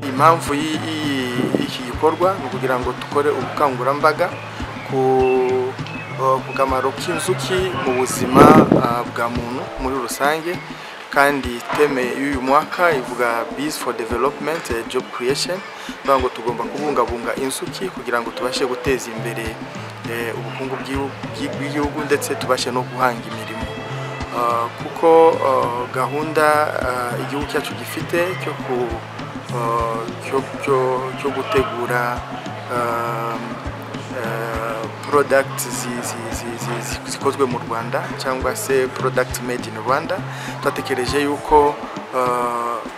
impamvu y'iki gikorwa ni ukugira ngo dukore ubukangurambaga ku ku kamaro k'inzuki mu buzima bwa muntu muri rusange kandi teme y'uyu mwaka ivuga Bees for Development Job Creation bivuga ngo tugomba kubungabunga inzuki kugira ngo tubashe guteza imbere ubukungu bw'igihugu ndetse tubashe no guhanga imirimo kuko gahunda igihugu cyacu gifite cyo gutegura products zikozwe mu rwanda cyangwa se product made in rwanda twatekereje yuko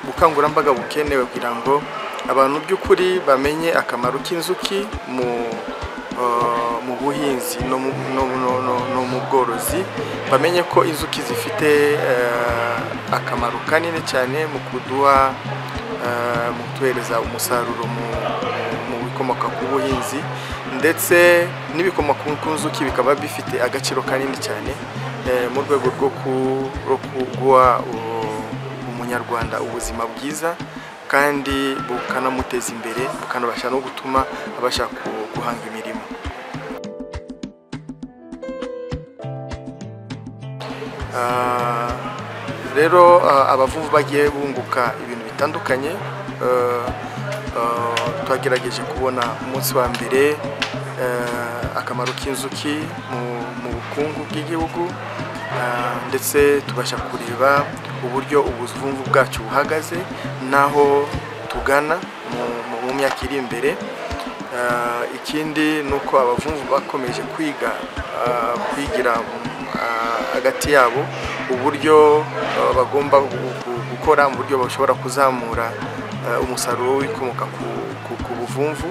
ubukangurambaga bukenewe kugira ngo abantu by'ukuri bamenye akamaro k'inzuki mu buhinzi no mu bworozi bamenye ko inzuki zifite akamaro kanini cyane mu kuduha mu kutuhereza umusaruro mu bikomoka ku buhinzi ndetse n'ibikomoka ku nzuki bikaba bifite agaciro kanini cyane mu rwego rwo kuguha umunyarwanda ubuzima bwiza kandi bukanamuteza imbere bukanabasha no gutuma abasha guhanga imirimo rero abavuvu bagiye bunguka ibintu bitandukanye twagerageje kubona umunsi wa mbere akamaro k'inzuki mu bukungu bw'igihugu ndetse tubasha kureba uburyo ubuvumvu bwacu buhagaze n'aho tugana mu myaka iri imbere ikindi ni uko abavumvu bakomeje kwiga kwigira hagati yabo uburyo bagomba gukora mu buryo bashobora kuzamura umusaruro w'ibikomoka ku buvumvu